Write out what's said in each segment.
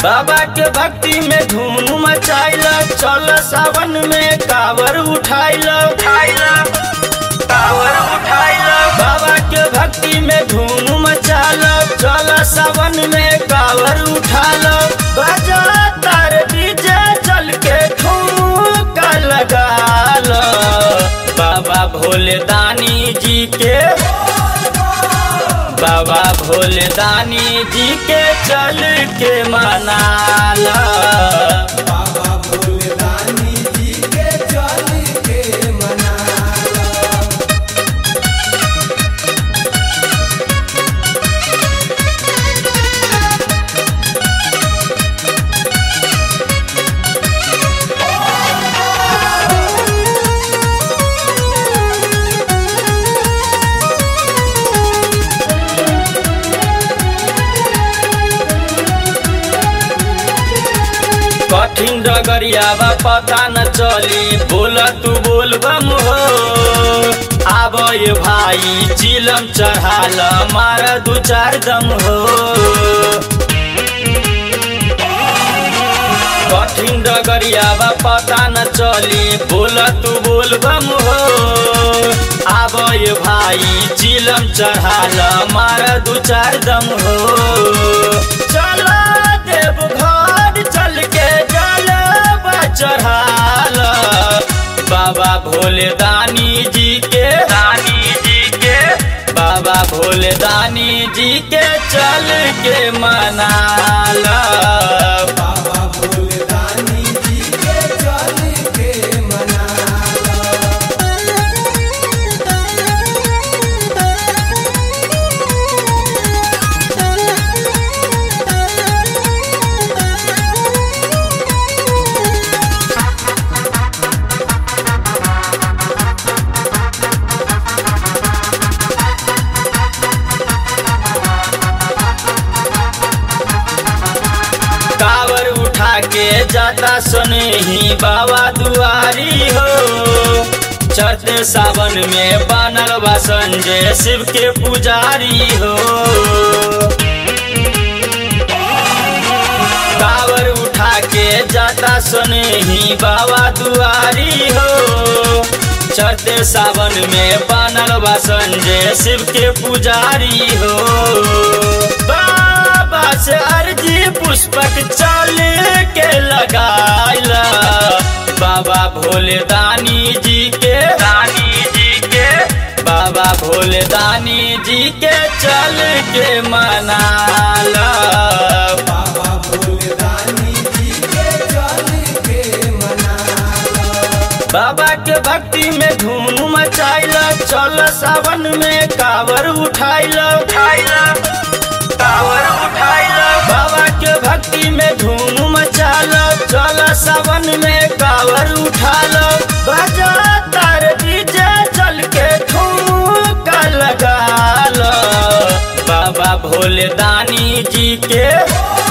बाबा के भक्ति में धूम मचाइल चल सावन में कावर उठाइल उठाइल कावर उठाइल बाबा के भक्ति में धूम मचाल चल सावन में कावर उठाल बजा तार डीजे चल के ठुमका लगाल बाबा भोले दानी जी के बाबा भोले दानी जी के चल के मनाला बाबा भोले दानी जी के चल के मनाला कठिन डगरिया बा पता न चली बोल तू बोल बम हो आब ये भाई चिलम चढ़ाल मार दू चार दम हो कठिन डगरिया बा पता न चली बोल तू बोल बम हो आब ये भाई चिलम चढ़ाल मार दू चार दम हो चल देव घर चल के जल चढ़ाल बाबा भोले दानी जी के दानी जी के बाबा भोले दानी जी के चल के मनाला बाबा भोले दानी जी के चल के मनाला कावर उठा के जाता सुने ही बाबा दुआरी हो चढ़ते सावन में बनल बा संजय शिव के पुजारी हो कावर उठा के जाता सुने ही बाबा दुआरी हो चढ़ते सावन में बनल बा संजय शिव के पुजारी हो बाबा से अर्जी पुष्पक चल के लगाइला बाबा भोले दानी जी के दानी जी के बाबा भोले दानी जी के चल के मनाला बाबा भोले दानी जी के चल के मनाला बाबा के भक्ति में धूम मचाइल चल सावन में कावर उठाइल उठाइल कावर उठाइल बाबा के भक्ति में धूम मचाल चल सावन में कावर उठाल बजा तार डीजे चल के ठुमका लगाल बाबा भोले दानी जी के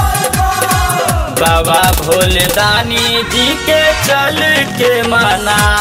बाबा भोले दानी जी के चल के मना